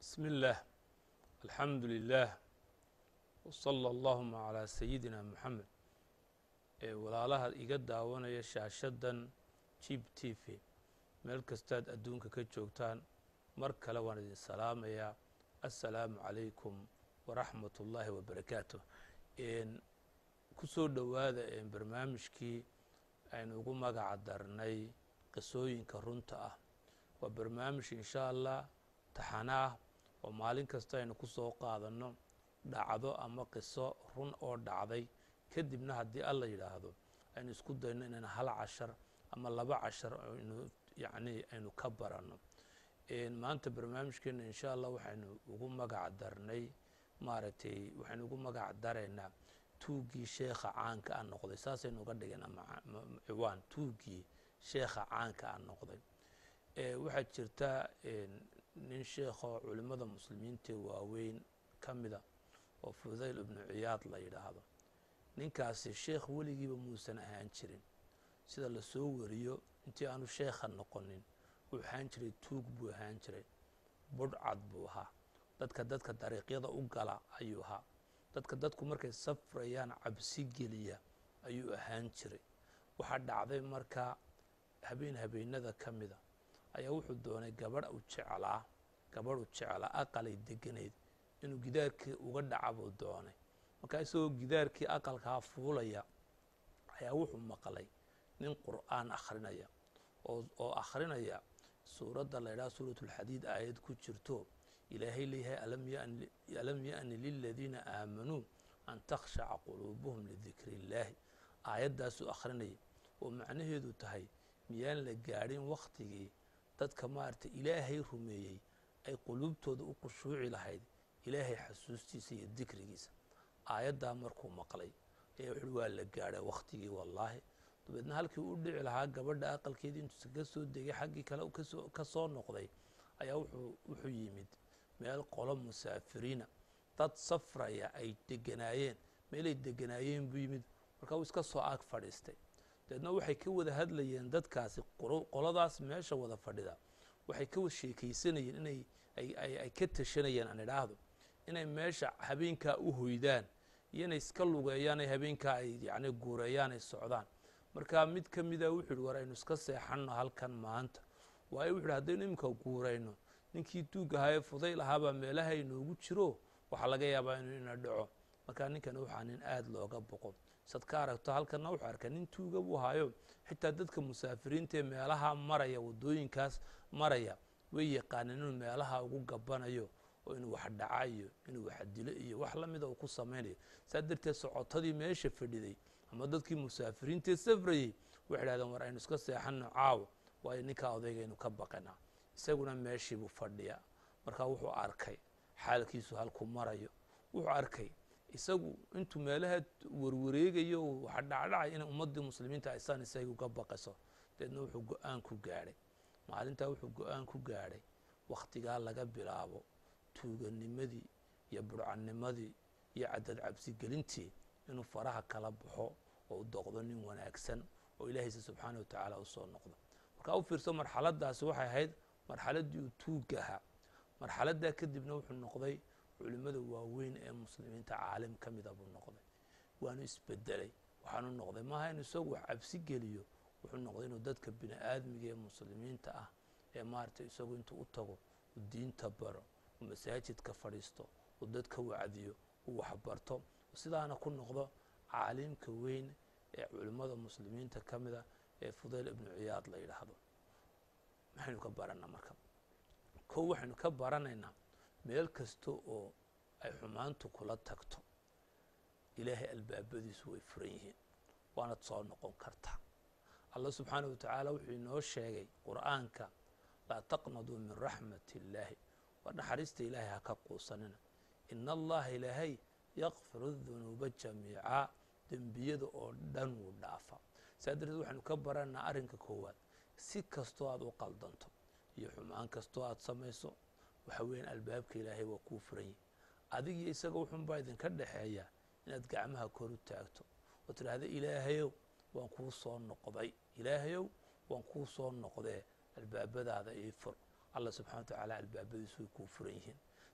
بسم الله الحمد لله وصلى اللهma عalى sayidina mxamed ee walaalaha iga daawanaya shaashadan jib t v meel kastaad adduunka ka joogtaan mar kale waan idin salaamayaa assalaamu calaykum waraxmat ullaahi wabarakaatu ku soo dhowaada barnaamijkii aynu ugu magaca darnay qisooyinka runta ah waa barnaamij insha allah taxana ah oo maalin kasta aynu ku soo qaadanno dhacdo ama qiso run oo dhacday kadibna haddii alla yidhaahdo aynu isku dayno inaynu hal cashar ama laba cashar aynu yacni aynu ka baranno maanta barnaamijkeena insha allah waxaynu ugu magac darnay maaragtay waxaynu ugu magac daraynaa tuuggii sheekha caanka a noqday saasaynu uga dhigaynaa ciwaan tuuggii sheekha caanka a noqday waxaa jirta nin sheekho culimmada muslimiinta waaweyn ka mida oo fudayl ibnu ciyaad la yidhaahdo ninkaasi sheekh weligiiba muusan ahaan jirin sida lasoo wariyo intii aanu sheekha noqonin wuu ahaan jiray tuug buu ahaan jiray budhcad buu ahaa dadka dadka dariiqyada u gala ayuu ahaa dadka dadku markay safrayaan cabsi geliya ayuu ahaan jiray waxaa dhacday markaa habeen habeenada ka mida ayaa wuxuu doonay gabadh u jeclaa gabadh u jeclaa aqalay deganayd inuu gidaarkii uga dhaca buu doonay markaa isagoo gidaarkii aqalkaa fuulaya ayaa wuxuu maqlay nin qur'aan akhrinaya oo akhrinaya suuradda la ydhaha suurat اlxadiid aayad ku jirto ilaahay leeyahay alam yaأni liladiina aamanuu an takhshaca quluubuhum lidikri اllaahi aayaddaasuu akhrinaya oo macnaheedu tahay miyaan la gaadhin wakhtigii dadka maaragtay ilaahay rumeeyey ay quluubtooda u khushuuci lahayd ilaahay xasuustiisa iyo dikrigiisa aayaddaa markuu maqlay ayaa wuxuuhi waa la gaadhay wakhtigii wallaahi dabeedna halkii u dhici lahaa gabadha aqalkeedii intuusa ka soo degay xaggii kale ka soo noqday ayaa wuxuu yimid meel qolo musaafiriina dad safraya ay deganaayeen meelay deganaayeen buu yimid markaa uu iska soo ag fadhiistay dabeedna waxay ka wada hadlayeen dadkaasi qoladaas meesha wada fadhida waxay ka wada sheekaysanayeen inay ay ka tashanayeen aan idhaahdo inay meesha habeenkaa u hoydaan iyo inay iska lugeeyaan habeenkaa ay yani guureeyaan ay socdaan marka mid ka mida wuxuu yihi war aynu iska seexanno halkan maanta waayo wuxu uhi haddaynu iminka guurayno ninkii duug ahaa ee fudayl ahaabaa meelaha inoogu jiro waxaa laga yaabaa inuu ina dhaco markaa ninkani waxaa nin aada looga boqo sad ka aragto halkanna wuxuu arkay nin tuuga buu haayo xitaa dadka musaafiriinta ee meelaha maraya waddooyinkaas maraya way yaqaaneen inuu meelaha ugu gabanayo oo inuu wax dhaca iyo inuu wax dilo iyo wax la mida uu ku samaynayo saa darteed socotadii meesha fadhiday ama dadkii musaafiriintaee safrayey waxay dhahdeen war aynu iska seexanno caawa waayo ninkaa odaygaynu ka baqanaa isaguna meeshiibuu fadhiyaa markaa wuxuu arkay xaalkiisu halku marayo wuxuu arkay isagu intuu meelaha warwareegayo waxa dhacdhacay inay ummaddii muslimiinta aysaan isaga uga baqayso dabeedna wuxuu go-aan ku gaadhay maalintaa wuxuu go-aan ku gaadhay wakhtigaa laga bilaabo tuuganimadii iyo burcannimadii iyo cadad cabsigelintii inuu faraha kala baxo oo u doqdo nin wanaagsan oo ilaahaysa subxaana wa tacaala u soo noqdo markaa u fiirso marxaladdaasi waxay ahayd marxaladdii uu tuugga ahaa marxaladdaa kadibna wuxuu noqday culimmada waaweyn ee muslimiinta caalim ka mida buu noqday waanu isbedelay waxaanu noqday maaha inu isagu wax cabsi geliyo wuxuu noqday inuu dadka bini aadmiga ee muslimiinta ah ee maaragtay isagu intuu u tago uu diinta baro uu masaajidka fadhiisto uu dadka wacdiyo uu waxbarto sidaana ku noqdo caalimka weyn ee culimmada muslimiinta ka mida ee fudayl ibnu ciyaad la yidhaahdo maxaynu ka baranaa marka kow waxaynu ka baranaynaa meel kasta oo ay xumaantu kula tagto ilaahay albaabadiisu way furan yihiin waanad soo noqon kartaa allah subxaana wa tacaala wuxuu inoo sheegay qur'aanka laa taqnaduu min raxmat illaahi waa naxariista ilaahay ha ka quusanina ina allaha ilaahay yakfiru dunuuba jamiicaa dembiyada oo dhan wuu dhaafa saa darteed waxaynu ka baranaa arrinka koowaad si kastoo aad u qaldanto iyo xumaan kastoo aad samayso waxa weeyaan albaabka ilaahay waa kuu furan yihi adig iyo isaga wuxuunbaa idinka dhexeeya inaad gacmaha kor u taagto oo tidhaahda ilaahayow waan kuu soo noqday ilaahayow waan kuu soo noqdee albaabadaada ii fur allah subxana wa tacaala albaabadiisu way kuu furan yihiin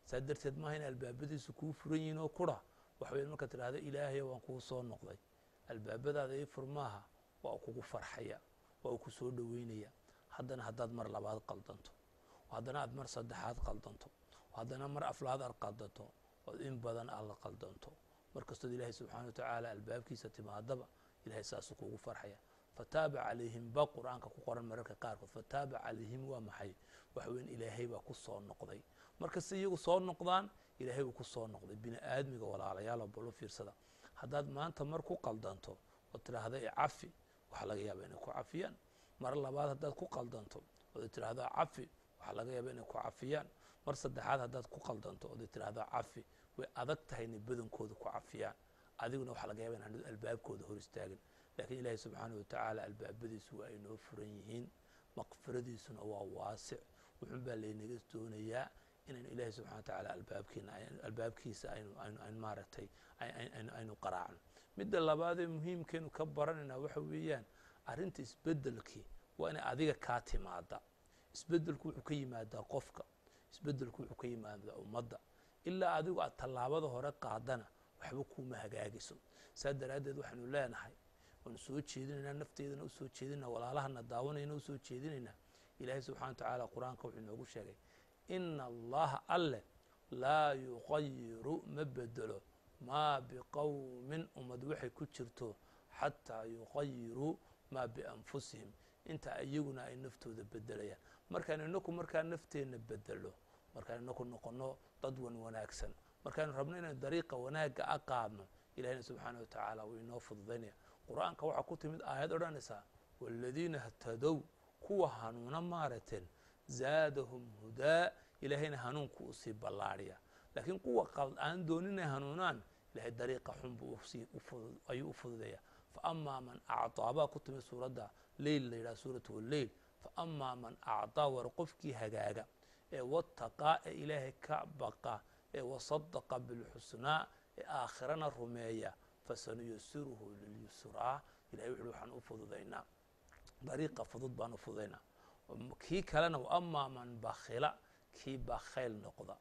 saa darteed maaha in albaabadiisu kuu furan yihiin oo kura waxa weya markaad tidhahdo ilaahayo waan kuu soo noqday albaabadaada ii fur maaha waa u kugu farxaya waa uu ku soo dhoweynaya haddana haddaad mar labaad qaldanto haddana aad mar saddexaad qaldanto haddana mar aflaad aad qaldanto ood in badan aad la qaldanto mar kastood ilaahay subxaana wa tacaala albaabkiisa timaadaba ilahay saasuu kugu farxaya fataaba calayhim ba qur-aanka ku qoran mararka qaarkood fataaba calayhim waa maxay waxa weyan ilaahay baa ku soo noqday markasta iyagu soo noqdaan ilaahay uu ku soo noqday bini aadmiga walaalayaalo balo fiirsada haddaad maanta mar ku qaldanto ood tidhaahda cafi waxaa laga yaaba inay ku cafiyaan mar labaad haddaad ku qaldanto ood tidhaahdo cafi waxaa laga yaaba inay ku cafiyaan mar saddexaad haddaad ku qaldanto ood tidhaahdo cafi way adag tahay inay badankooda ku cafiyaan adiguna waxaa laga yaba inaan albaabkooda hor istaagin lakiin ilaahay subxaanah watacaala albaabadiisu waa ay noo furan yihiin maqfiradiisuna waa waasic wuxun baa laynaga doonayaa inaynu ilaahay subxana wa tacaala albaabkiina albaabkiisa aynu aynu aynu maaragtay aynu aynu qaraacno midda labaadee muhiimkeenu ka baranaynaa waxa weeyaan arrinta isbeddelkii waa inay adiga kaa timaada isbeddelku wuxuu ka yimaadaa qofka isbeddelku wuxuu ka yimaadaa ummadda ilaa adigu aad tallaabada hore qaadana waxba kuuma hagaagiso saa daraaddeed waxaynu leenahay waanu soo jeedinaynaa nafteedana u soo jeedinaa walaalahana daawanayna u soo jeedinaynaa ilaahay subxana wa tacaala qur-aanka wuxuu inoogu sheegay ina allaha alleh laa yuqayiru ma bedelo maa biqowmin ummad waxay ku jirto xataa yuqayiruu maa bianfusihim inta iyaguna ay naftooda bedelayaan markaan inaku markaa nafteenna bedelo markaan inaku noqono dad wan wanaagsan markaanu rabno inaynu dariiqa wanaagga a qaadno ilahina subxaana wa tacaala wuu inoo fududaynaya qur-aanka waxaa ku timid aayad odhanaysaa waaladiina htadow kuwa hanuuna maaragteen zaadahum hudaa ilaahayna hanuunku uu sii ballaadhiya laakiin kuwa aan doonin inay hanuunaan ilahay dariiqa xun buu ayuu u fududaya faamaa man acطaa baa ku timid suuradda leyl la yidhaha suurat leyl faamaa man acطaa war qofkii hagaaga ee wataqaa ee ilaahay ka baqa ee wasadaqa bilxusnaa ee aakhirana rumeeya fasanuyasiruhu lilyusraa ilahay wuxuui waxaan u fududaynaa dariiqa fudud baan u fududaynaa kii kalena waamaa man bakhila kii bakhayl noqda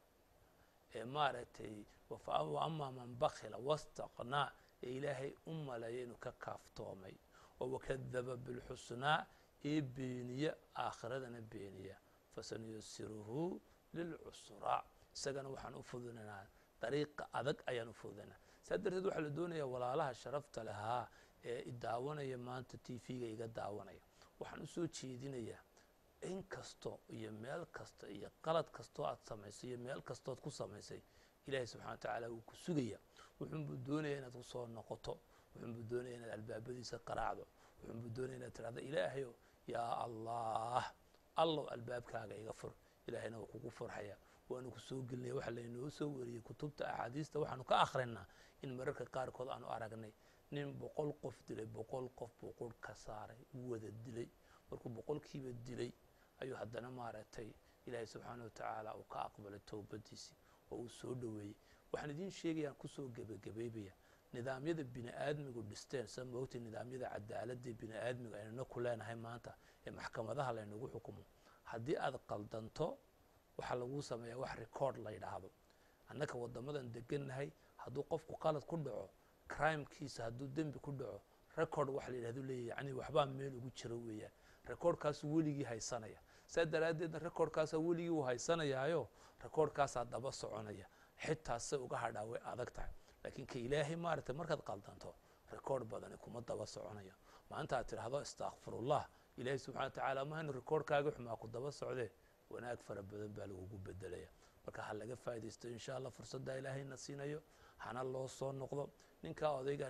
ee maaragtay waamaa man bakhila wastaqnaa ee ilaahay u maleeya inuu ka kaaftoomay oo wakadaba bilxusnaa ee beeniya aakhiradana beeniya fasanuyasiruhu lilcusraa isagana waxaan u fududaynaa dariiqa adag ayaan u fududaynaa saa darteed waxaa la doonayaa walaalaha sharafta lahaa ee idaawanaya maanta t v-ga iga daawanaya waxaan u soo jeedinayaa in kasto iyo meel kasta iyo qalad kastoo aad samaysay iyo meel kastood ku samaysay ilaahay subxana wa tacaala wuu ku sugaya wuxuunbuu doonaya inaad kusoo noqoto wuxuunbuu doonaya inaad albaabadiisa qaraacdo wuxuunbuu doonaya inaad tidhahdo ilaahayo yaa allah allow albaabkaaga iga fur ilaahayna wuu kugu furxaya waanu ku soo gelinaya waxa laynoo soo wariyey kutubta axaadiista waxaanu ka akhrinaa in mararka qaarkood aanu aragnay nin boqol qof dilay boqol qof buu qurh ka saaray u wada dilay markuu boqolkiiba dilay ayuu haddana maaragtay ilaahay subxaana wa tacaala uu ka aqbalay towbadiisii oo uu soo dhoweeyey waxaan idiin sheegayaan kusoo gebagabaybaya nidaamyada bini aadmigu dhisteen sa moogtay nidaamyada cadaaladda bini aadmiga aynuna ku leenahay maanta ee maxkamadaha laynagu xukumo haddii aad qaldanto waxaa laguu sameeyaa wax record la yidhaahdo annaka waddamadan degannahay hadduu qofku qalad ku dhaco crimekiisa hadduu dembi ku dhaco record waxa la yidhahdo leeyahy yani waxbaa meel ugu jiro weeyaan recordkaasuu weligii haysanaya saa daraaddeedna recordkaasaa weligii uu haysanayaayo recordkaasaa daba soconaya xitaa se uga hadhaa way adag tahay laakiin ka ilaahay maaragtay markaad qaldanto record badani kuma daba soconayo maanta aad tidhaahdo istakfirullah ilaahay subxana wa tacaala mahaynu recordkaaga xumaa ku daba socdee wanaag fara badan baa lagugu bedelaya marka ha laga faaidaysto insha allah fursaddaa ilaahayna siinayo hana loo soo noqdo ninkaa odaygaan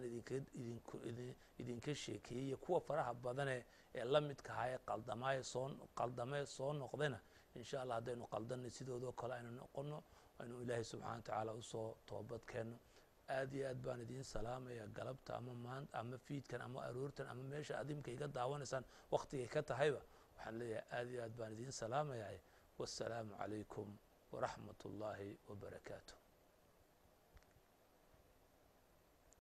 idinka sheekeeyey iyo kuwa faraha badane ee la midkahaa ee qaldamaye soo qaldamee soo noqdayna insha allah haddaynu qaldanay sidoodoo kale aynu noqono aynu ilaahay subxana wa tacaala usoo toobad keenno aad iyo aad baan idiin salaamaya galabta ama maan ama fiidkan ama aroortan ama meesha adimka iga daawanaysaan waktigay ka tahayba waxaan leeyahay aad iyo aad baan idiin salaamaya wassalaamu calaykum waraxmat ullaahi wabarakaatu